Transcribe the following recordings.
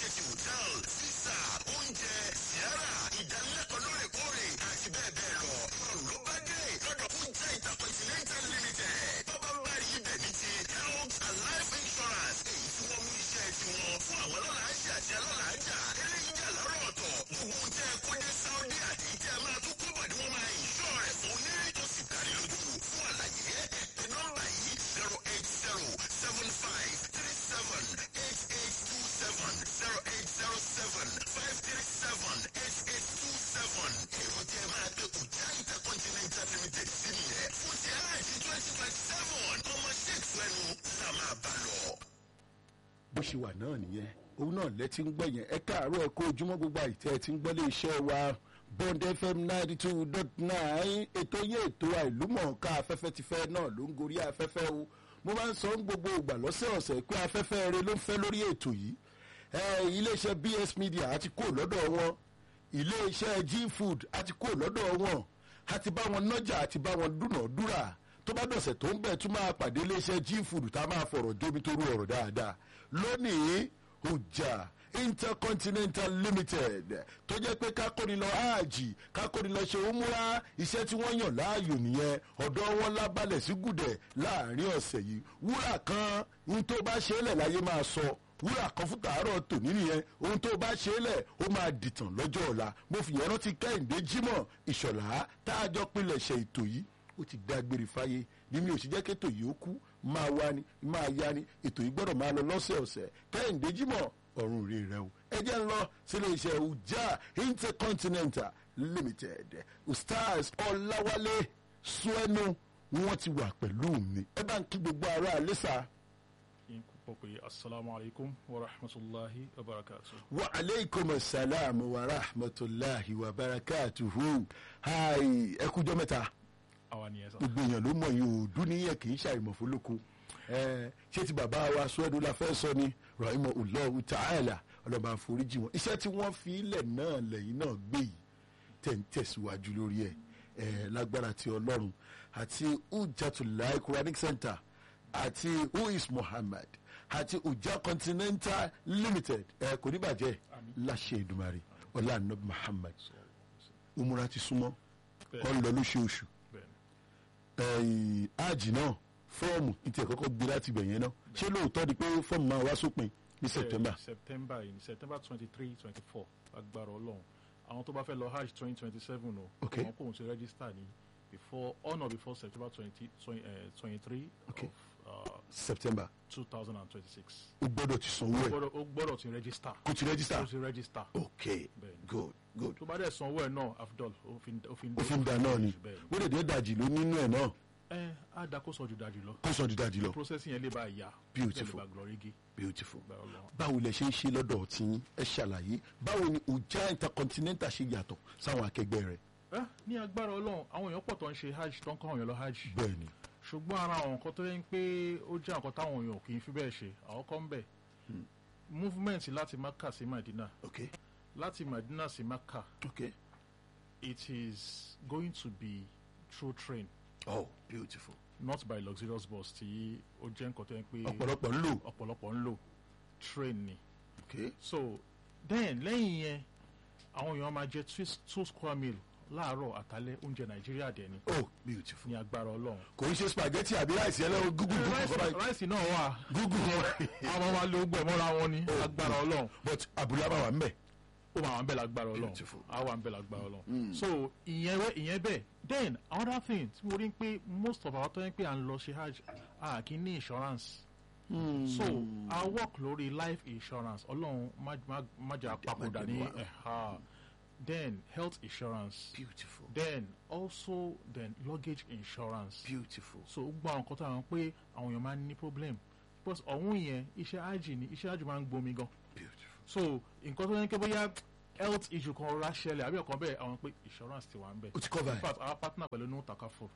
facility hotel visa oúnjẹ siara ìdánilẹ́kọ̀ọ́ lóòrèkóòrè àti bẹ́ẹ̀ bẹ́ẹ̀ lọ. ọ̀rùn ló bá dé lọ́dọ̀ fúnjẹ́ intercontinental limited. bọ́bá ń bá rí ibẹ̀ ní ti health and life insurance. èyí tí wọ́n mú iṣẹ́ tiwọn fún àwọn alálàájì àti alálàájà. eléyìí jà lọ́rọ̀ ọ̀tọ̀. gbogbo ohun tẹ́ ẹ kó dé Saudi àti tí a máa tún kó bọ̀ ni wọ́n máa ìṣọ́ rẹ̀ fún ní tó sì kárí lójú. fún àlàyé ẹ nọ́mbà yìí zero eight zero seven five three seven eight eight two seven zero eight zero seven five three seven eight eight two seven. èrò tí ẹ máa gbé kùjá intercontinental limited sí nìyẹn. fún ti àìsí twenty twenty seven ọmọ sheikh fẹnu la máa bá lọ. bó ṣe wà náà nìyẹn òun náà lẹ́tí ń gbọ́ yẹn ẹ káàárọ̀ ẹ kó ojúmọ́ gbogbo àìtẹ́ ẹ ti ń gbọ́ lé iṣẹ́ wa bond fm ninety two dot nine ètò yé ètò àìlúmọ̀ọ́ká afẹ́fẹ́ ti fẹ́ náà ló ń gorí afẹ́fẹ́ o mo máa ń sọ ń gbogbo ìgbà lọ́sẹ̀ọ̀sẹ̀ pé afẹ́fẹ́ rẹ ló ń fẹ́ lórí ètò yìí ẹ iléeṣẹ́ bs media àti kó lọ́dọ̀ wọn iléeṣẹ́ g food àti kó lọ́dọ̀ wọn àti bá wọn nájà àti bá wọn dúnàádúrà tó bá dọ̀sẹ̀ tó ń bẹ̀ tún máa pàdé iléeṣẹ́ g food tá a máa fọ̀rọ̀ jómi tó rú ọ̀rọ̀ dáadáa lónìí ọjà intercontinental limited tó jẹ́ pé kákóni lọ áàjì kákóni lọ ṣe òmùra iṣẹ́ tí wọ́n yàn láàyò nìyẹn ọ̀dọ́ wọn lábalẹ̀ sí gùdẹ̀ láàrin ọ̀sẹ̀ yìí wúrà kan ní tó bá ṣe é lẹ̀ láyé máa sọ wúrà kan fún tàárọ̀ tòní nìyẹn ohun tó bá ṣe é lẹ̀ ó máa dìtàn lọ́jọ́ ọ̀la mo fi yẹn rántí kẹ́hìndé jímọ̀ ìṣọ̀lá tá a jọ pinlẹ̀ ṣe ètò yìí ó ti dágbére fáyé bí mi ò sì jẹ́ kétò yìí ó kú máa wá ni máa yá ni ètò yìí gbọ́dọ̀ máa lọ lọ́sẹ̀ọ̀sẹ̀ kẹ́hìndé jímọ̀ ọ̀run rè rẹ o ẹ jẹ́ ń lọ sílé iṣẹ́ ọjà intercontinental limited stars ọ̀làwálé suẹ́nu wọ́n ti wà pẹ̀lú mi ẹ bá ń kí gbogbo ara àlẹ́sà in púpọ̀ pé assalamu alaikum wa rahmatulahi wa barakatu. wa aleykum salaam wa rahmatulahi wa barakatuhu hi ẹ kújọ́ mẹ́ta àwa ni ẹ sá. gbogbo èèyàn ló mọ̀ yìí ò dúníyàn kì í ṣàìmọ̀ fólókun ẹ ṣé ti bàbá wa sọ́ọ́dún la fẹ́ sọ ni rahima ulọ́hu ta'ala ọlọ́ba àforíjì wọn iṣẹ́ tí wọ́n fi ilẹ̀ náà lẹ́yìn náà gbé yìí tẹ̀ ń tẹ̀síwájú lórí ẹ̀ ẹ̀ lágbára ti ọlọ́run àti ujatulai quranic center àti who is muhammad àti uja continental limited ẹ̀ kò ní bàjẹ́ láṣẹ ìdùmarè ọlá anabi muhammad umura ti súnmọ́ ọ ń lọ lóṣooṣù bẹ́ẹ̀ni áàjì náà fọ́ọ̀mù ìtì ẹ̀kọ́kọ́ gbé láti ibẹ̀ yẹn náà ṣé lóòótọ́ ni pé fọ́ọ̀mù máa wá sópin ní september Bẹ́ẹ̀ni, september yìí september twenty three twenty four agbára ọlọ́run àwọn tó bá fẹ́ lọ hajj twenty twenty seven o Okay. àwọn kóhun ti register ní before on or before september twenty twenty three Okay. of september two thousand and twenty six o gbọ́dọ̀ ti sanwó ẹ̀ ó gbọ́dọ̀ ti register kò ti register ó ti register ok Bẹ́ẹ̀ni. good good tó bá dẹ̀ sanwó ẹ̀ náà afdol òfin òfin òfin da náà ni bẹ́ẹ̀ni ó lè dé dàjì ló nínú ẹ̀ náà ẹ á da kó sọ ju dájú lọ kó sọ ju dàjì lọ processing yẹn lè bá yá Beautiful. lè bá glorigi beautiful gbà ọlọ́run. báwo lẹ ṣe ń ṣe lọ́dọ̀ tí ẹ ṣàlàyé báwo ni ọjà intercontinental ṣe yàtọ̀ sáwọn akẹgbẹ́ rẹ̀ ẹ ní agbára ọlọ́run àwọn èèyàn pọ̀ tó ń ṣe hajj tó ń kọ́ àwọn èèyàn lọ hajj bẹ́ẹ̀ ni ṣùgbọ́n ara àwọn nǹkan tó yẹ ń pé ó jẹ́ nǹkan táwọn èèyàn kì í fi bẹ́ẹ̀ ṣe àwọn kan ń bẹ̀ movement láti Maka sí Madina ok láti Madina sí Maka ok it is going to be through train oh beautiful not by luxurious bus tí ó jẹ́ nǹkan tó yẹ ń pé ọ̀pọ̀lọpọ̀ ń lò ọ̀pọ̀lọpọ̀ ń lò train ni ok so then lẹ́yìn yẹn àwọn èèyàn máa jẹ two- two square meal láàárọ̀ àtàlẹ́ oúnjẹ Nàìjíríà dẹ̀ ni oh beautiful ní agbára Ọlọ́run kò ń ṣe spaghetti àbí ráìsì ẹlẹ́wọ̀n gúgú gúgú kọ́ báyìí ráìsì náà wà gúgú kọ́ àwọn máa lo gbẹ mọ́ra wọn ní agbára Ọlọ́run but abúlé máa wà ń bẹ̀ ó máa wà ń bẹ̀ lágbára Ọlọ́run Beautiful. á wà ń bẹ̀ lágbára Ọlọ́run so ìyẹn wẹ ìyẹn bẹ́ẹ̀ then another thing tí mo rí pé most of our tó yẹn pé à ń lọ ṣe hajj a kì í ní insurance so I work lórí life insurance Ọlọ́run má má má jà papòdà ní Má jẹ́ ẹ̀ha then health insurance beautiful then also then luggage insurance beautiful so ó gbọ́ àwọn nǹkan tó àwọn pé àwọn èèyàn máa ń ní problem because ọ̀hún yẹn iṣẹ́ hajj ni iṣẹ́ hajj máa ń gbomi gan beautiful so nǹkan tó yẹn kí bóyá health issue kan rọra ṣẹlẹ̀ àbí ọ̀kan bẹ́ẹ̀ àwọn pé insurance ti wà ń bẹ̀ o ti cover in ẹ̀ fact our partner pẹ̀lú no takafo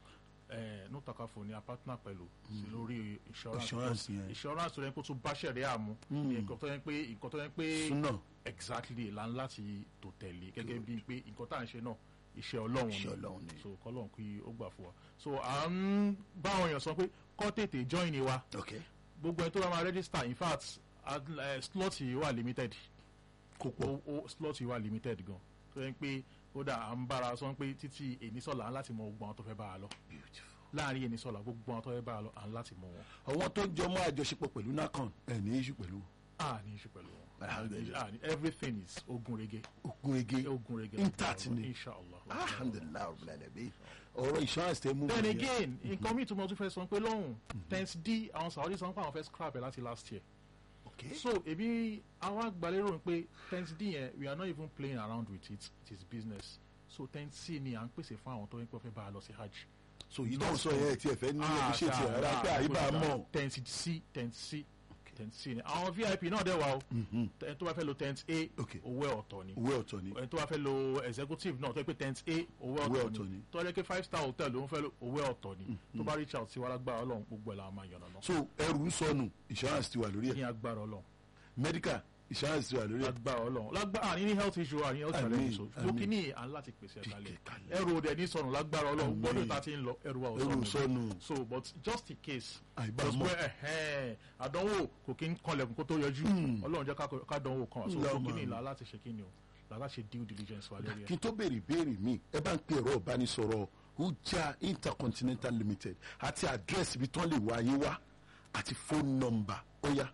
eh, no takafo ni a partner pẹ̀lú sí lórí insurance Insurance yẹn. insurance tó yẹn kó tún bá ṣẹ̀rẹ̀ àmú nǹkan tó yẹn pé nǹkan tó yẹn pé súnà exactly là ń láti tò tẹ̀lé gẹ́gẹ́ bíi pé nǹkan tá à ń ṣe náà iṣẹ́ ọlọ́run Iṣẹ́ Ọlọ́run ni. so kọ́lọ́run kí ó gbà fún wa so à ń bá àwọn èèyàn sọ pé kọ́ tètè join ni wa ok gbogbo ẹni tó bá máa register in fact Ad- eh, slot yìí wà limited kò pọ̀ o o slot yìí wà limited gan tó yẹ pé ó dà à ń bára sọ pé títí ènìsọ̀lá láti mọ gbogbo àwọn tó fẹ́ bá a lọ láàrin ènìsọ̀lá gbogbo àwọn tó fẹ́ bá a lọ à ń láti mọ wọn àwọn tó ń jọ mọ́ àjọṣepọ̀ pẹ̀lú nakan ẹ̀ ní iṣu pẹ̀lú a ní iṣu pẹ̀lú wọn Alhamdulillah. a ní everything is ogun rege ogun ege ogun rege intact ni inshallah alhamdulilayi rabbil alamin ọ̀rọ̀ insurance tẹ mú then mi yẹn. again nǹkan míì tó mọ tún fẹ́ sọ pé lọ́hùn tense d àwọn saudi sọ pé àwọn fẹ́ scrap ẹ̀ láti last year okay so èmi àwọn àgbàlérò pé tense d yẹn we are not even playing around with it it is business so tense c ni à ń pèsè fún àwọn tó ń pẹ́ fẹ́ bá a lọ sí hajj. so yìí tó ń sọ yẹn tí ẹ fẹ́ ní ẹbí ṣe ti rárá pé àyíbá mọ̀ tense c tense c tense c ni àwọn vip náà dẹ̀ wá o ẹni tó bá fẹ́ lo tense a Okay. owó ẹ̀ ọ̀tọ̀ ni owó ọ̀tọ̀ ni ẹni tó bá fẹ́ lo executive náà tó yẹ pé tense a owó Owó ọ̀tọ̀ ọ̀tọ̀ ni ni. tó yẹ pé five star hotel ló ń fẹ́ lo owó ẹ̀ ọ̀tọ̀ ni tó bá reach out sí wa lágbára ọlọ́run gbogbo ẹ̀ la máa yànnà náà so ẹrù ń sọnù insurance ti wà lórí ní ẹ̀ agbára ọlọ́run medical insurance ti wà lórí ẹ̀ lágbára ọlọ́run lágbára àní ní health issue àní health Àmín, challenge so àmín. lókì ní à ń láti pèsè ẹ̀ kalẹ̀ kalẹ̀. ẹrù òde ní sọnù lágbára ọlọ́run Àmín. gbọ́dọ̀ ta ti ń lọ ẹrù wa ò ẹrù ń sọnù sọnù so but just in case Àìbá just mọ̀. pé ẹ̀hẹ́n àdánwò kò kí ń kanlẹ̀kùn kó tó yọjú ọlọ́run jẹ́ ká- ká dánwò kan so Ńlá lókì ọmọ ní mi. ìlà láti ṣe kí ni o là láti ṣe due diligence wa lórí kí ẹ̀ n tó béèrè ìbéèrè mi ẹ bá ń pe ẹ̀rọ ìbánisọ̀rọ̀ uja intercontinental limited àti àdírẹ́sì ibi tán lè wá ayé wá àti fóònù nọ́mbà ó yá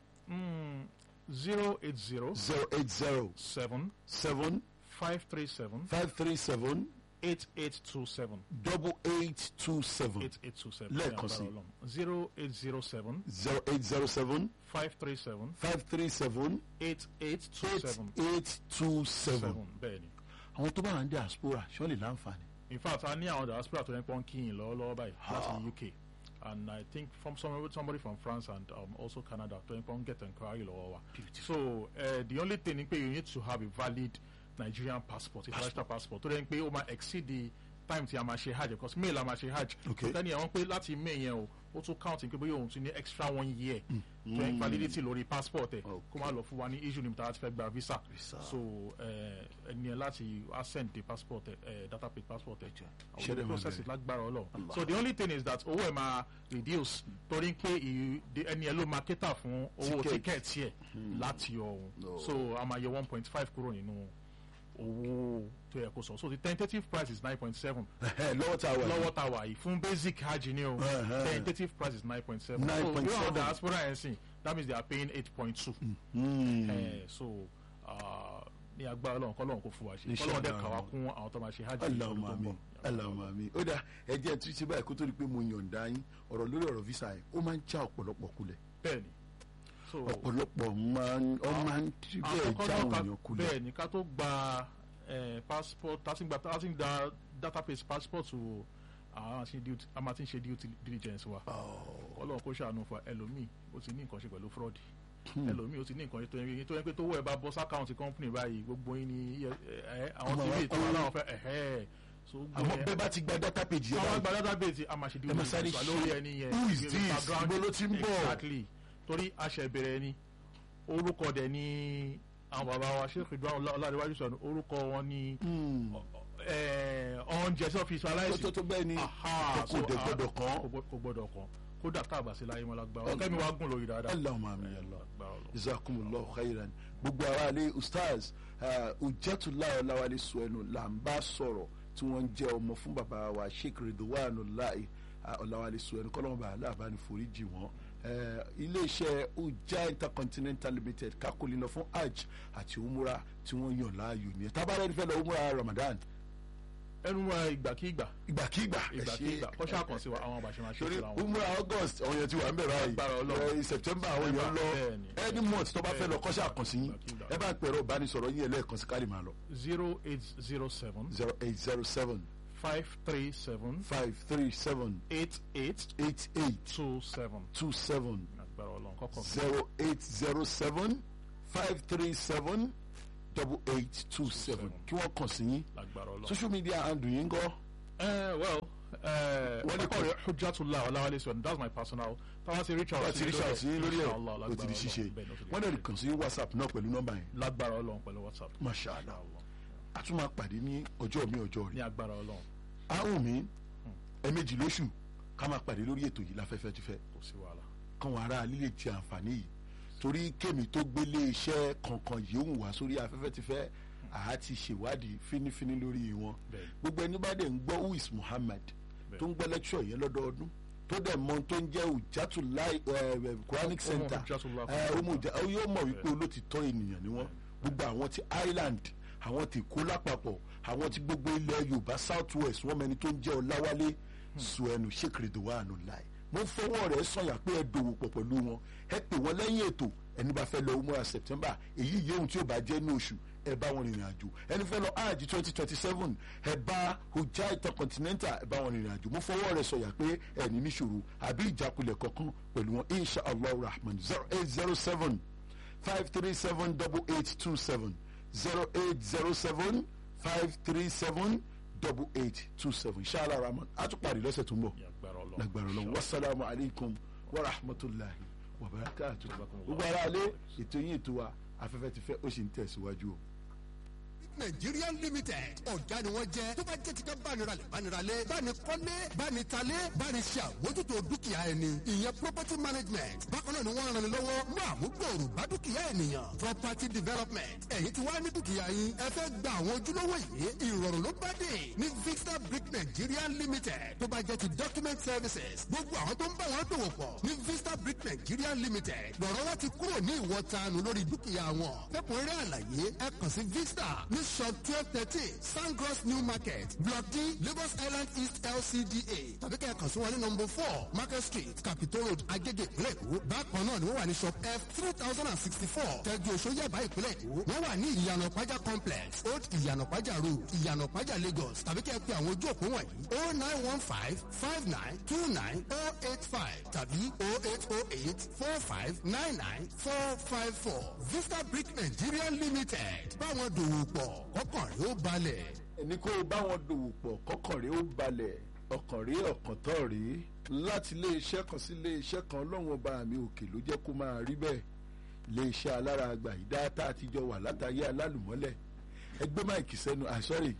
zero eight zero zero eight zero seven seven five three seven five three seven eight eight two seven double eight two seven eight eight two seven Lẹ́ẹ̀kan sí. zero eight zero seven zero eight zero seven five three seven five three seven eight eight two eight seven eight two seven. seven bẹ́ẹ̀ ni. àwọn tó bá wà ní diaspora ṣọ́ lè láǹfààní. in fact a ní àwọn diaspora tó ń pọ́n kíyìn lọ́wọ́lọ́wọ́ báyìí láti uk and i think from somebody, somebody from france and um, also canada tó ń pọ́n get enquiry lọ́wọ́ wa so uh, the only thing ni pé you need to have a valid nigerian passport international passport tó dẹ́n pé ó máa exceed the time tí a máa ṣe hajj because may la máa ṣe hajj Okay. tẹ́ni àwọn pé láti may yẹn o ó tún count pé bóyá òun tún ní extra one year tó ń validity lórí passport ẹ̀ kó má lọ fún wa ní issue níbi tá a ti fẹ́ gba visa Visa. so eh, ẹni ẹ láti send the passport ẹ eh, data paid passport ẹ Ṣé dẹ̀ àwọn máa process bẹ̀rẹ̀? it lágbára ọlọ́run so the only thing is that owó ẹ máa reduce torí pé ìyí- the- ẹni ẹ ló máa cater fún owó Ticket. ticket yẹ láti ọ̀hún so a máa yẹ one point five kúrò nínú owó tó yẹ kó sọ so the tentative price is nine point seven lọ́wọ́ tá a wà yìí. lọ́wọ́ tá a wà yìí fún basic hajj ni o Uh-huh. tentative price is nine point seven so 9.7. bí wọn diaspora yẹn sìn that means they are paying eight point two Mm. ẹ so ah, ní agbára ọlọ́run kọ́ lọ́run kó fún wa ṣe Inshallah. kọ́ lọ́run dẹ̀ kà wá kún àwọn tó máa ṣe hajj Allahumma lọ́dún tó ń amin bọ̀. Allahumma amin ó dà ẹ jẹ́ tún ṣe báyìí kó tó di pé mo yọ̀ǹda yín ọ̀rọ̀ lórí ọ̀rọ̀ visa yẹn ó máa ń já ọ̀pọ̀lọpọ̀ kulẹ̀ bẹ́ẹ̀ni so ọ̀pọ̀lọpọ̀ máa ń ọ máa ń tí bẹ́ẹ̀ àkọ́kọ́ já náà àwọn ká èèyàn kulẹ̀ bẹ́ẹ̀ni ká tó gba eh, passport tásí gba tásí gba database passport o àwọn àti due a máa ti ń ṣe due diligence wa ọlọ́run kó ṣàánú fún wa ẹlòmíì ó ti ní nǹkan ṣe pẹ̀lú fraud ẹlòmíì ó ti ní nǹkan ṣe tó yẹ tó yẹ pé tó wọ ẹ bá bọ́ sákàùntì company báyìí gbogbo yín ni ẹ ẹ àwọn Ọmọ tv wa tó kó- wà láwọn fẹ́ ẹ̀hẹ́ so gbogbo àmọ́ yẹn- bẹ́ẹ̀ bá ti gba data page yẹn àwọn báyìí àgbà database a máa ṣe due Ẹ máa sáré diligence wa lórí ṣe, ẹni yẹn who is Give this? background. Ibo ló ti ń bọ̀? exactly torí aṣẹ̀bẹ̀rẹ̀ ni orúkọ dẹ̀ ni àwọn bàbá wa ṣé ìdúrà ọládéwájú sọ̀rọ̀ orúkọ wọn ni oúnjẹ sí ọ́fíìsì tó aláìsí tó tó bẹ́ẹ̀ ni Aha, kò so, dẹ̀ ah, gbọ́dọ̀ kàn kò gbọ́- kò gbọ́dọ̀ kan kódà tá a bá sí láyé mọ́ lágbára ọ̀kẹ́ mi wá gùn lórí dáadáa Allahumma amin Allah Lágbára Ọlọ́run. jazakumullahu khairan gbogbo ara ilé ustaz ujatulayi ọláwálé suwẹnu là ń bá sọ̀rọ̀ tí wọ́n ń jẹ́ ọmọ fún bàbá wa sheikh ridwanulahi ọláwálé suwẹnu kọ́lọ́mù bá aláàbáni foríjì wọ́n Eh, iléeṣẹ́ uja intercontinental limited kakolina fún hajj àti umura tí wọ́n yàn láàyò ní ẹ̀ tábàárẹ̀ ní fẹ́ lọ umura ramadan ẹnu wa ìgbàkígbà ìgbàkígbà ẹ ṣe ìgbàkígbà kọ́ṣà kan sí wa àwọn àbàṣe máa ṣe torí síra wọn. umura august àwọn èèyàn ti wà ń bẹ̀ báyìí Agbára Ọlọ́run. Eh, september àwọn èèyàn lọ Bẹ́ẹ̀ni. any month tó bá fẹ́ lọ kọ́ṣà kàn sí yín Ìgbàkígbà. ẹ bá ń pẹ̀rọ ìbánisọ̀rọ̀ yín ẹlẹ́ẹ̀kan sí káàdì máa lọ zero eight zero seven zero eight zero seven five three seven five three seven eight eight eight eight two seven two seven agbára ọlọ́run kọ́kọ́ zero eight zero seven five three seven double eight two seven kí wọ́n kàn sí yín lágbára ọlọ́run. social media handle yín gọ́ ẹ well Wọ́n wọ́n ní ní kọ́ hujjatullah ọláwálé sọ̀rọ̀ that's my personal táwọn ti reach out láti rí ṣàtì yín lórí ẹ̀ Inshallah, ó ti di lágbára ṣíṣe Ọlọ́run. Bẹ́ẹ̀ ni ó ti di wọ́n lè ṣíṣe. kàn sí whatsapp náà pẹ̀lú nọ́mbà yẹn lágbára ọlọ́run pẹ̀lú whatsapp masha allah a tún máa pàdé ní ọjọ́ mi ọjọ́ ní rẹ̀ agbára ọlọ́run àrùn mi ẹ̀ẹ̀mejì lóṣù ká máa pàdé lórí ètò yìí láfẹ́fẹ́ ti fẹ́ kò sí wàhálà káwọn ará lílè ti àǹfààní yìí torí kémi tó gbélé iṣẹ́ kankan yìí ń wá sórí afẹ́fẹ́ ti fẹ́ àá ti ṣèwádìí fínífíní lórí wọn Bẹ́ẹ̀. gbogbo ẹni bá dẹ̀ ń gbọ́ who is Muhammad Bẹ́ẹ̀. tó ń gbọ́ lecture yẹn lọ́dọọdún tó dẹ̀ mọ tó ń jẹ́ Ujatullah eh, Quranic Ọmọ Center Hujjatullah eh, Quranic ọmọ Uja- ó yóò mọ̀ wípé olótìtọ́ ènìyàn ni wọ́n gbogbo àwọn ti Ireland àwọn ti kó lápapọ̀ àwọn ti gbogbo ilẹ̀ Yorùbá South West wọ́n mẹni tó ń jẹ́ Ọláwálé Suẹ̀nù Ṣèkìrìdòwánu láì mo fọwọ́ rẹ̀ sọ̀yà pé ẹ dòwò pọ̀ pẹ̀lú wọn ẹ pè wọ́n lẹ́yìn ètò ẹni bá fẹ́ lọ umrah September èyí yéhun tí ó bá jẹ́ ní oṣù ẹ bá wọn rìnrìn àjò ẹni fẹ́ lọ hajj twenty twenty seven ẹ bá hujjah intercontinental ẹ bá wọn rìnrìn àjò mo fọwọ́ rẹ̀ sọ̀yà pé ẹni níṣòro àbí ìjákulẹ̀ kankan pẹ̀lú wọn insha allah rahman zero eight zero seven five three seven double eight two seven zero eight zero seven five three seven double eight two seven inshallah rahman a tún parí lọ́sẹ̀ tó ń bọ̀ ní agbára ọlọ́run lágbára ọlọ́run wasalaamu alaykum wa rahmatulahi wa barakatu gbogbo ara alẹ́ ètò yín ètò wa afẹ́fẹ́ ti fẹ́ ó sì ń tẹ̀síwájú o. Nigerian limited ọ̀gá ni wọ́n jẹ́ tó bá jẹ́ ti ká bániralẹ̀ bániralẹ̀ bánikọ́lé bánitalé bániṣe àmójútó dúkìá ẹni ìyẹn property management bákan náà ni wọ́n ràn ní lọ́wọ́ mú àmúgbòòrò bá dúkìá ènìyàn property development ẹ̀yin tí wàá ní dúkìá yín ẹ fẹ́ gba àwọn ojúlówó yìí ìrọ̀rùn ló bá dé ní Vista Brick Nigeria limited tó bá jẹ́ ti document services gbogbo àwọn tó ń bá wọn dòwò pọ̀ ní Vista Brick Nigeria limited lọ́rọ̀ wọn ti kúrò ní ìwọ̀tanu lórí dúkìá wọn fẹ́kùnrẹ́rẹ́ àlàyé ẹ kàn sí Vista ní shop twelve thirteen Sangros New Market Block D Lagos Island East LCDA tàbí kẹ́ ẹ kàn sí wọn ní number four Market Street Capitol Road Agege ìpínlẹ̀ Èkó bákan náà ni wọ́n wà ní shop F three thousand and sixty four tẹ́jú oṣù Yaba ìpínlẹ̀ Èkó wọ́n wà ní ìyànà Pájà complex Old ìyànà Pájà road ìyànà Pájà Lagos tàbí kẹ́ ẹ pe àwọn ojú òpó wọ̀nyí oh nine one five five nine two nine oh eight five tàbí oh eight oh eight four five nine nine four five four Vista Brick Nigeria Limited báwọn dòwò pọ̀ kọ́kàn rẹ̀ ó balẹ̀. ẹni kó o bá wọn dòwò pọ̀ kọ́kàn rẹ̀ ó balẹ̀ ọkàn rẹ̀ ọkàn tán rèé láti ilé iṣẹ́ kan sí ilé iṣẹ́ kan ọlọ́run ọba mi òkè ló jẹ́ kó máa rí bẹ́ẹ̀ ilé iṣẹ́ alára àgbà yìí dáátá àtijọ́ wà látàyé alálùmọ́lẹ̀ ẹgbẹ́ máìkì sẹ́nu ah sorry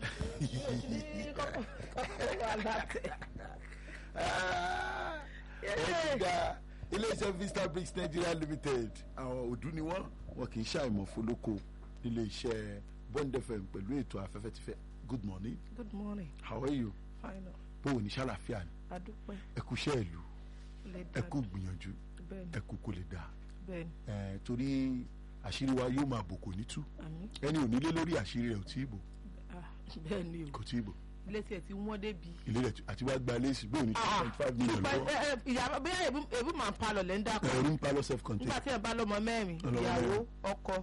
ọ̀gá iléeṣẹ́ Vista Bricks Nigeria Limited àwọn òdú ni wọ́n wọn kì í ṣàìmọ̀ fọlọ́kọ nílé iṣẹ́ Bond FM pẹ̀lú ètò afẹ́fẹ́ ti fẹ́ good morning Good morning. how are you Fine. bó o ní ṣàlàfíà ni Adúpẹ́. ẹ kú iṣẹ́ ìlú Lè ẹ dá. kú gbìyànjú Bẹ́ẹ̀ni. ẹ kú kó lè dáa Bẹ́ẹ̀ni. ẹ torí àṣírí wa yóò máa bò kò ní tú Àmín. ẹni ò nílé lórí àṣírí rẹ̀ ò tí ì bò Ah, Bẹ́ẹ̀ni o. kò tí ì bò Ilé tí ẹ ti wọ́n débi. ilé rẹ̀ àti wá gba léèsì bóun ní two point five million lọ́wọ́ Ìyàwó bí ebi máa ń palọ̀ lẹ́ ń dàpọ̀. ẹ̀rú ń palọ́ self contained Nígbà tí ẹ bá lọ́mọ mẹ́rin, Ọlọ́mọ ìyàwó, mẹ́rin. ọkọ.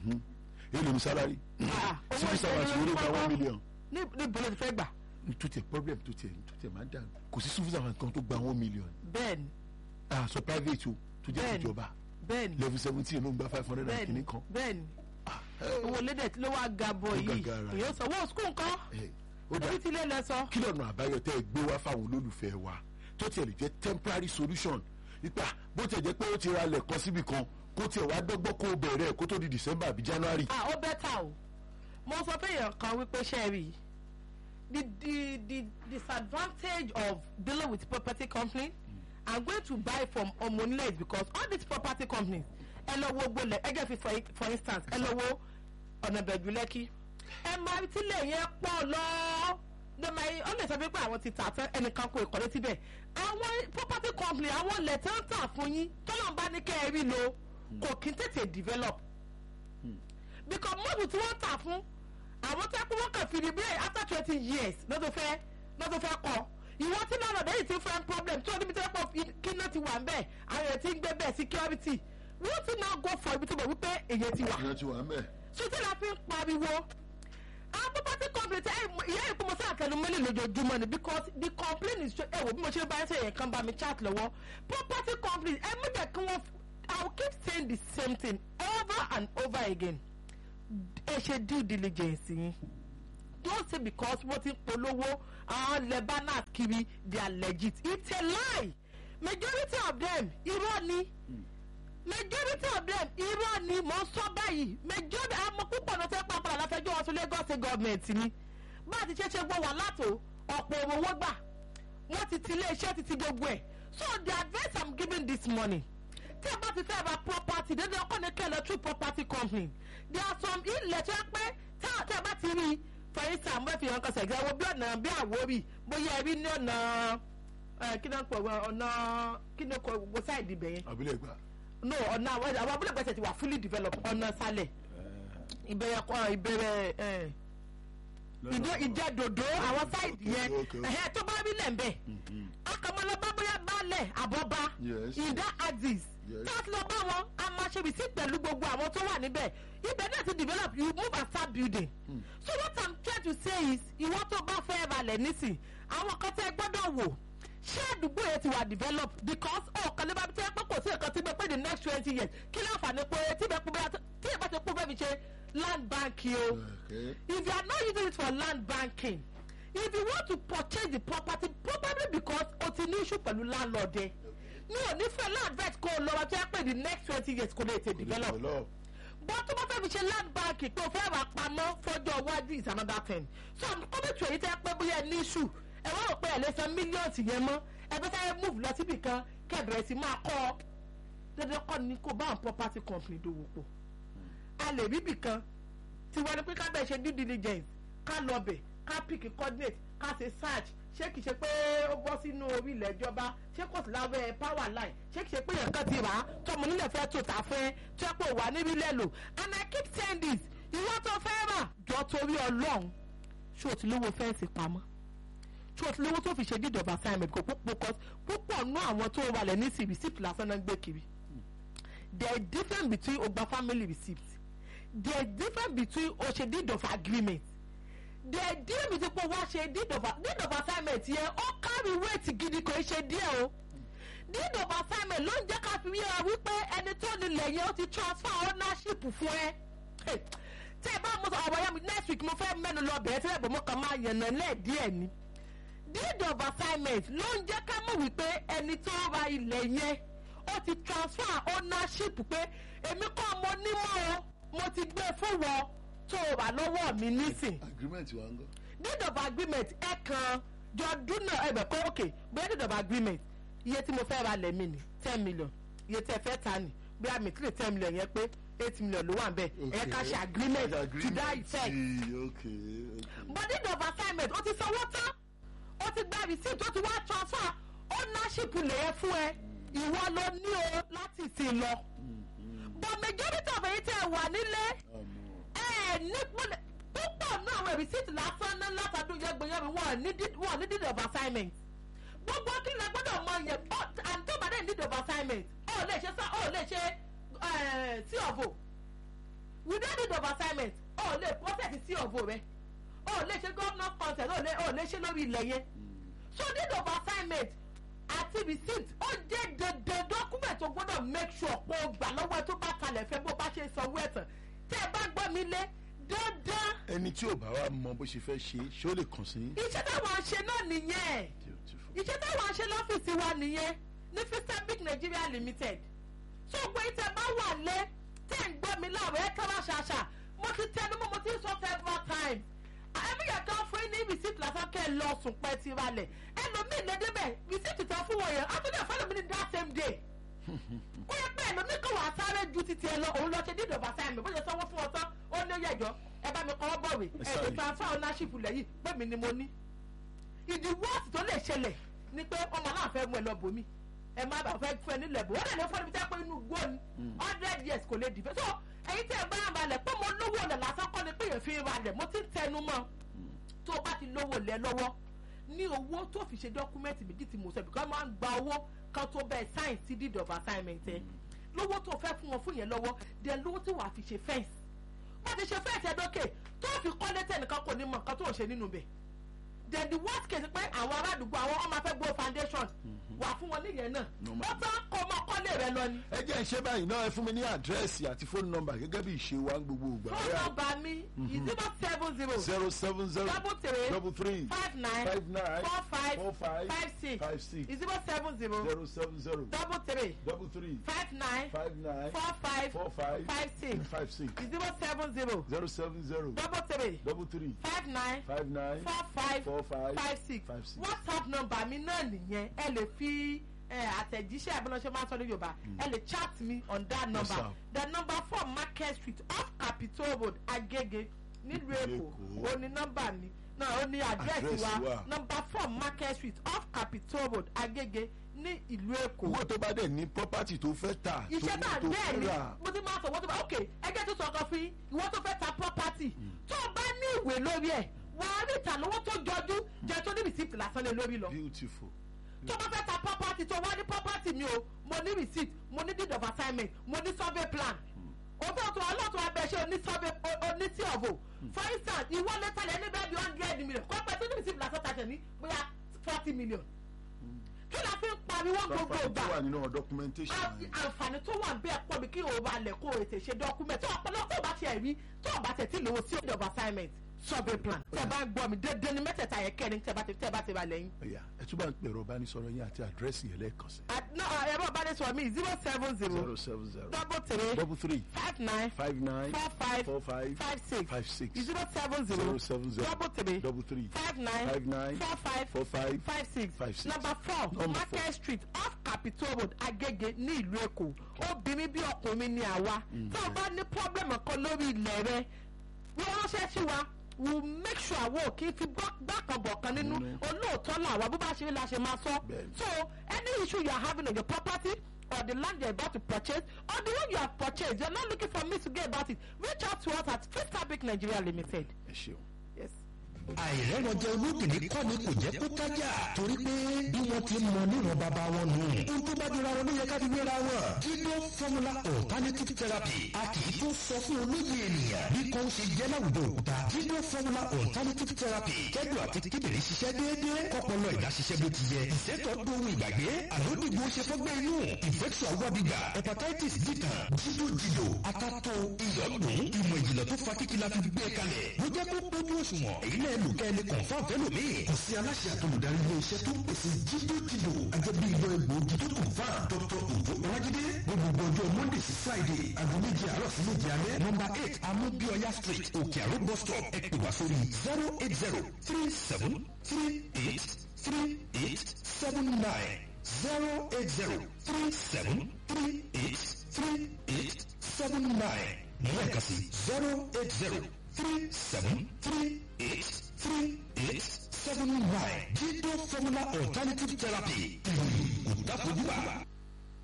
èlò ní sálárì Ah, owó civil servant ìṣẹ́ni wọlé ló gba ń one kọ́kọ́. million Ní níbo ló ti fẹ́ gbà? tó tiẹ̀ problem tó tiẹ̀ tó tiẹ̀ máa ń dà kò sí civil servant kan tó gba one million Bẹ́ẹ̀ni. ah so private o tó jẹ́ Bẹ́ẹ̀ni. ìjọba Bẹ́ẹ̀ni. level seventeen ló ń gba five hundred and Bẹ́ẹ̀ni. kìíní kan Bẹ́ẹ̀ni. Owó lédè tí ló wá ga bọ̀ Ó yìí. gàgàrà. Èyí ó sọ, wọ́n skul nǹkan. Eh, ó dà Ebi ti lé lẹ sọ. kí lọ́nà àbáyọ tẹ́ ẹ gbé wá fáwọn olólùfẹ́ wa tó tiẹ̀ lè jẹ́ temporary solution nípa bó tiẹ̀ jẹ́ pé ó ti ra lẹ̀ kan síbi kan kó tiẹ̀ wá dọ́gbọ́n kó o bẹ̀rẹ̀ kó tó di December àbí January Ah, ó bẹ́tà o. Mo sọ fún èèyàn kan wípé ṣe rí i. The the the disadvantage of dealing with property company I'm going to buy from Omonile is because all these property companies ẹ lọ wo gbolẹ̀ ẹ jẹ́ fi for for instance ẹ lọ wo ọ̀nà bẹ̀jú lẹ́kí ẹ máa rí tílẹ̀ yẹn pọ̀ lọ ní ma ọ lè sọ pé àwọn ti tà tán ẹnìkan kò ìkọ́lé síbẹ̀ àwọn property company àwọn ilẹ̀ tí wọ́n tà fún yín tọ́lọ̀ ń bá ní kẹ́ ẹ rí lo kò kí n tètè develop because mọ́ọ̀bù tí wọ́n tà fún àwọn tó kú wọ́n kàn fi rí bẹ́ẹ̀ after twenty years lọ́dún fẹ́ lọ́dún fẹ́ kọ́ ìwọ tí náà lọ́dọ̀ yìí ti fẹ́ problem tí wọ́n níbi tí wọ́n pọ̀ kí náà ti wà ń bẹ̀ àwọn èèyàn ti ń gbé bẹ́ẹ̀ security wọ́n ti náà go for ibi tí wọ́n wípé èèyàn ti wà ìyẹn ti wà ń bẹ̀ sotí la fi ń pariwo àwọn property company tẹ ìyá ìkú mo sáà tẹnu mọ́lẹ̀ lójoojúmọ́ ni because the complaint is ẹ wò bí mo ṣe bá ẹ sẹ́yìn kan bá mi chat lọ́wọ́ property company ẹ mú jẹ́ kí wọ́n i will keep saying the same thing over and over again ẹ ṣe due diligence yín don't say because wọ́n ti ń polówó àwọn lebanon kiri they are legit it's a lie majority of them irọ́ ni majority of them irọ́ ni mò ń sọ báyìí majority àmọ́ púpọ̀ náà fẹ́ pàápàá láfẹjọ́ wọn sí Lagos state government ni bá a ti ṣe ṣe gbọ́ wà látò ọ̀pọ̀ owó gbà wọ́n ti ti ilé iṣẹ́ ti ti gbogbo ẹ̀ so the advice i'm giving this morning tí a bá ti fẹ́ ra property dé lọ true property company there are some ilẹ̀ tó yẹ pé tá tá a bá ti rí i for instance mo fi hàn kan sẹ̀gẹ́ wo bí ọ̀nà bí àwórì bóyá ẹ rí ní ọ̀nà ẹ, kí ló ń pọ̀ wọ́n, ọ̀nà kí ló kọ gbogbo sáìdì ibẹ̀ yẹn àbílẹ̀ gbà. no ọ̀nà àwọn àwọn abúlé gbèsè ti wà fully developed ọ̀nà sálẹ̀ ìbẹ̀rẹ̀ kọ́ ìbẹ̀rẹ̀ ẹ̀ ìdó ìjẹ́dòdó àwọn sáìdì yẹn okay, okay. ẹ̀hẹ́ tó bá rí lẹ̀ ń bẹ̀ akọmọlọba bóyá balẹ̀ àbọ̀bá Yes. ìdá axis Yes. láti lọ bá wọn a máa ṣe receipt pẹ̀lú gbogbo àwọn tó wà níbẹ̀ ibẹ̀ náà ti develop you move and start building so what i'm trying to say is ìwọ tó bá fẹ́ balẹ̀ nísìn àwọn kan tẹ́ gbọ́dọ̀ wò ṣé àdúgbò yẹn ti wà develop because ọ̀kan lè bá tẹ́ pé kò sí nǹkan tí bẹ́ẹ̀ pé the next twenty years kí ló àǹfààní pé tí bẹ́ẹ̀ pé bẹ́ẹ̀ tí ẹ bá ti pé bẹ́ẹ̀ fi ṣe land banking o. Okay. if you are not using it for land banking if you want to purchase the property probably because o ti ní issue pẹ̀lú landlord ẹ mi ò ní fẹ́ land vet kó o lọ wá tó yẹ pé the next twenty years kò lè tè develop Develop. but tó bá fẹ́ fi ṣe land banking pé o fẹ́ rà pamọ́ fọ́jọ́ iwájú is another thing so i'm coming to èyí tẹ́ pé bóyá ẹ ní issue ẹ wá rò pé ẹ lè san millions yẹn mọ́ ẹ fẹ́ sáré move lọ síbì kan kẹ́ ẹ bẹ̀rẹ̀ sí máa kọ́ ọ dandan kọ́ ni kó bá àwọn property company dòwò pọ̀ a lè rí bìkan tí wọ́n ní pé ká bẹ̀ ṣe due diligence ká lọ bẹ̀ ká pick coordinate ká ṣe search ṣé kìí ṣe pé ó bọ́ sínú orí ilẹ̀ ìjọba ṣé kò sí lábẹ́ power line ṣé kìí ṣe pé èèyàn kan ti rà á tọmọ nílẹ̀ fẹ́ tó tà fẹ́ tó yẹ pé wà níbi ilẹ̀ lò and i keep saying this ìwọ tó fẹ́ rà jọ torí ọlọ́run ṣé o ti lówó fẹ́ǹsì pamọ́ ṣé o ti lówó tó fi ṣe deed of assignment kò púpọ̀ púpọ̀ nú àwọn tó wà lẹ̀ ní sí receipt lásán náà ń gbé kiri there is difference between ogba family receipt there is difference between o ṣe deed of agreement there is difference between pé wá ṣe deed of deed of assignment yẹn ó carry weight gidi kò í ṣe díẹ̀ o deed of assignment ló ń jẹ́ ká fi yíra wípé ẹni tó nílẹ̀ yẹn ó ti transfer ownership fún ẹ Hey, tí ẹ bá mo sọ ọ̀rọ̀ yẹn mi next week mo fẹ́ mẹ́nu lọ bẹ̀rẹ̀ tí ẹ bọ̀ mo kàn máa yànnà lẹ́ẹ̀díẹ̀ ni deed of assignment ló ń jẹ́ ká mọ̀ wípé ẹni tó ra ilẹ̀ yẹn ó ti transfer ownership pé èmi kọ́ mo nímọ̀ o mo ti gbé fún wọn tó o wà lọ́wọ́ mi nísìn agreement wa ń gọ. deed of agreement ẹ kan jọ dúnà ẹbẹ kọ ok bóyá deed of agreement iye tí mo fẹ́ ra lẹ̀ mi ni ten million iye tí ẹ fẹ́ ta ni bí a mìtírì ten million yẹn pé eight million ló wà ń bẹ̀ ẹ ká ṣe agreement to that effect okay okay. but deed of assignment ó ti sanwó tán ó ti gba receipt ó ti wá transfer ownership lèyẹ fún ẹ ìwọ ló ní o láti sìn lọ but majority of èyí tẹ́ ẹ wà nílé ẹ ní púpọ̀ púpọ̀ náà àwọn receipt lásán ní látàdún yẹgbẹ̀yẹ̀mí wọn ní deed- wọn ní deed of assignment gbogbo kí ni ẹ gbọ́dọ̀ mọ yẹn ọ and tó bá dé deed of assignment ọ lè ṣe sá ọ lè ṣe ẹ sí ọ̀bọ̀ without deed of assignment ọ lè process sí ọ̀bọ̀ rẹ ọ lè ṣe governor consent ọ lè ọ lè ṣe lórí ilẹ̀ yẹn so deed of assignment àti receipt ó jẹ́ dandan document tó gbọ́dọ̀ make sure pé o gbà lọ́wọ́ ẹ tó bá kalẹ̀ fẹ́ bó bá ṣe sanwó ẹ̀tàn tẹ́ ẹ bá gbọ́ mi lé dandan ẹni tí ò bá wa mọ bó ṣe fẹ́ ṣe ṣé ó lè kàn sí. iṣẹ́ táwọn ṣe náà nìyẹn Beautiful. iṣẹ́ táwọn ṣe lọ́fíìsì wa nìyẹn ní fistabic nigeria limited so pé tẹ bá wà lé tẹ́ ń gbọ́ mi láàrọ̀ ẹ kára ṣàṣà mo ti tẹnu mọ́ mo ti sọ several times ẹbí yẹn kan fún yín ní receipt lásán kẹ́ ẹ lọ sùn pẹ́ ti ralẹ̀ ẹlòmíì lè débẹ̀ receipt tán fún wọn yẹn àtúndì ẹ̀fọ́ lómi ní that same day ó yẹ pé ẹlòmíì kan wà á sáré ju títí ẹ lọ òun lọ ṣe deed of assignment bó ṣe sanwó fún ọ tán ó ní yẹjọ ẹ bá mi kọ́ ọ́ bọ̀wé ẹ̀ sorry. lè transfer ownership lẹ́yìn pé mi ni mo ní ìdí wọ́ọ̀sì tó lè ṣẹlẹ̀ ni pé ọmọ náà fẹ́ mú ẹ lọ bòmí ẹ má bàa fẹ́ fún ẹ nílẹ̀ bò ó dẹ̀ lè fún ẹni tẹ́ pé inú igbó ni hundred years kò lè dìbẹ́ so ẹ̀yin tẹ́ ẹ bá ń balẹ̀ pé mo lówó ọ̀lẹ̀ lásán kọ́ ni pé èèyàn fi ń balẹ̀ mo ti ń tẹnu mọ́ tó o bá ti lówó lẹ lọ́wọ́ ní owó tó fi ṣe dọ́kúmẹ́ǹtì méjì tí mo sọ bìkọ́ máa ń gba owó kan tó bẹ́ẹ̀ sáìn sí deed of assignment ẹ lówó tó fẹ́ fún wọn fún yẹn lọ́wọ́ dẹ̀ lówó tí wàá fi ṣe fẹ́ǹsì wọ́n ti ṣe fẹ́ǹsì ẹ̀dọ́kẹ̀ tó fi kọ́lé tẹnìkan kò ní mọ̀ nǹkan tó ń ṣe nínú bẹ̀ then the worst case pé àwọn ará àdúgbò àwọn ọmọ afẹ́ gbó foundation wà fún wọn níyẹn náà Normal. ó tán kó ọmọ kọ́lé rẹ lọ ni. ẹ jẹ́ ìṣe báyìí náà ẹ fún mi ní àdírẹ́sì àti fóònù nọ́mbà gẹ́gẹ́ bí ìṣe wa ń gbogbo ìgbà. fóònù nọ́mbà mi zero seven zero zero seven zero double three double three five nine five nine four five four five five six five six zero seven zero zero seven zero double three double three five nine five nine four five four five five six five six zero seven zero zero seven zero double three double three five nine five nine four five four five five six five six. whatsapp number mi náà nìyẹn ẹ lè fi ẹ àtẹ̀jíṣẹ́ àbẹ̀lọ́ṣẹ́ máa ń sọ ní yorùbá ẹ lè chat me on that number sir. the number four market street off capitol road agege nílùú èkó Èkó. ó ní nọ́mbà mi náà ó ní àdírẹ́sì Àdírẹ́sì wa wa. number four market street off capitol road agege ní ìlú èkó owó tó bá dẹ̀ ní property tó fẹ́ tà tó iṣẹ́ tá tó bẹ́ẹ̀ fẹ́ ni rà mo ti máa sọ wọ́n ti máa ok ẹgbẹ́ tó sọ kan fún yín ìwọ tó fẹ́ ta property tó o bá ní ìwé lórí ẹ̀ wà á rí ìta lówó tó jọjú jẹ tó ní receipt lásán lé lórí lọ beautiful tó bá fẹ́ ta property tó wá ní property mi o mo ní receipt mo ní deed of assignment mo ní survey plan òfin ọ̀tún ọlọ́tún abẹ́ ṣe oní survey o- oní sí ọ̀bù for instance ìwọ lè talẹ̀ ní bẹ́ẹ̀ bí hundred million kọ́ pẹ́ tó ní receipt lásán tàṣẹ ní bóyá forty million kí la fi ń pariwo gbogbo property ìgbà tó wà nínú documentation àti yẹn. àǹfààní tó wà bẹ́ẹ̀ pọ̀ bí kí o bá lẹ̀ kó o tè ṣe dọ́kúmẹ̀ tó ọ̀pọ̀lọpọ̀ tó bá tiẹ̀ rí tó o bá tẹ̀ tí lówó sí ọ̀dọ̀ of assignment survey plan tẹ̀ bá ń gbọ́ mi dédé ní mẹ́tẹ̀ẹ̀ta yẹn kẹrin tẹ̀ bá ti tẹ̀ bá ti ba lẹ́yìn. ẹ̀yà ẹ tún bá ń pèrò ìbánisọ̀rọ̀ yín àti àdírẹ́sì yẹn lẹ́ẹ̀kan sí. ẹ̀rọ ìbánisọ̀rọ̀ mi zero seven zero zero seven zero double three double three five nine five nine four five four five five six five six zero seven zero zero seven zero double three double three five nine five nine four five four five five six five six. number four Number market street off capitol road agege ní ìlú èkó obìnrin bí ọkùnrin ni àwa tí o bá ní problem kan lórí ilẹ̀ rẹ wọ́n ránṣẹ́ sí wa we will make sure àwọn òkè fi gbàkànbọ̀kan nínú olóòótọ́ làwa bó bá ṣe rí la ṣe máa sọ Bẹ́ẹ̀ni. so any issue you are having on your property or the land you are about to purchase or the one you have purchased you are not looking for me to get about it reach out to us at fifth fabric nigeria limited. ẹ ṣeun. Yes. àìrẹ́wọ̀jẹ olókìní kọ́ ni kò jẹ́ kó tájà torí pé bí wọ́n ti mọ níwọ̀n bàbá wọn nù. ohun tó bá dira wọn ló yẹ ká fi wéra wọn. Kido formula alternative therapy a kì í tó sọ fún olóyè ènìyàn bí kò ń ṣe jẹ́ láwùjọ òkúta. Kido formula alternative therapy kẹ́dùn àti kíndìnrín ṣiṣẹ́ déédéé kọ́pọ̀lọ́ ìdá ṣiṣẹ́ bó ti yẹ. ìṣètò dohun ìgbàgbé àlódìgbò ṣe fọ́gbẹ́ inú infection awọ́bìgà hepatitis dìtàn jídòjìdò akátó ìyọ̀dún ìmọ̀ ìjìnlẹ̀ tó fa kíkí la fi gbé kalẹ̀. ló jẹ́ kó pójú òṣùwọ̀n èyí náà lò kẹ́ ẹ lè kọ̀ǹfà fẹ́lòmíì. kò sí aláṣẹ àtolùdarí ilé iṣẹ́ tó ń pèsè jídòjìdò ajẹ́bí ìlọ egbòogi tó kọ̀ǹfà dr ojo ọlájídé gbogbo ọjọ́ monday sí friday aago méje àárọ̀ sí méje alẹ́ nọmba eight amúbíọ́yá street òkè àrò bus stop ẹ pè wá sórí zero eight zero three seven three eight three eight seven nine zero eight zero three seven three eight three eight seven nine lẹ́ẹ̀kan sí zero eight zero three seven three eight three eight seven nine jídó formula alternative therapy ìròyìn kò dáfojú bá.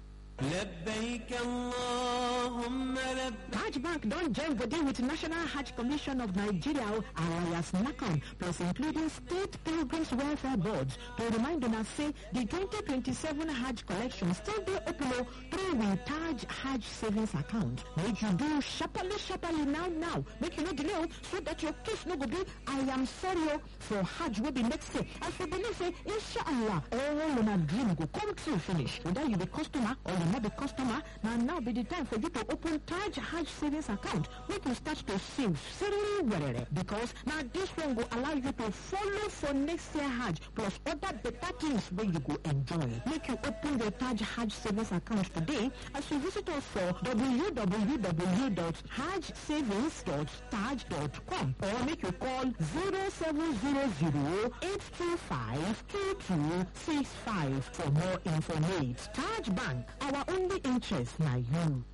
لبيك اللهم لبيك Hajj Bank don join body with National Hajj Commission of Nigeria alias NACON plus including State Pilgrims Welfare Boards to remind una say the 2027 Hajj collection still dey open o through we Taj Hajj savings account. Make you do sharparly sharparly now now make you no delay o so that your case no go be I am sorry o for Hajj wey be next year as we believe say inshallah all una dream go come true finish whether you be customer or you no be customer na now be the time for you to open Taj Hajj savings account make you start to save seriously werere because na this one go allow you to follow for next year Hajj plus other better things wey you go enjoy make you open your Taj Hajj savings account today as you visit us for www.hajjsavings.taj.com or make you call 0700 825 2265 for more information. Taj Bank, our only interest na you.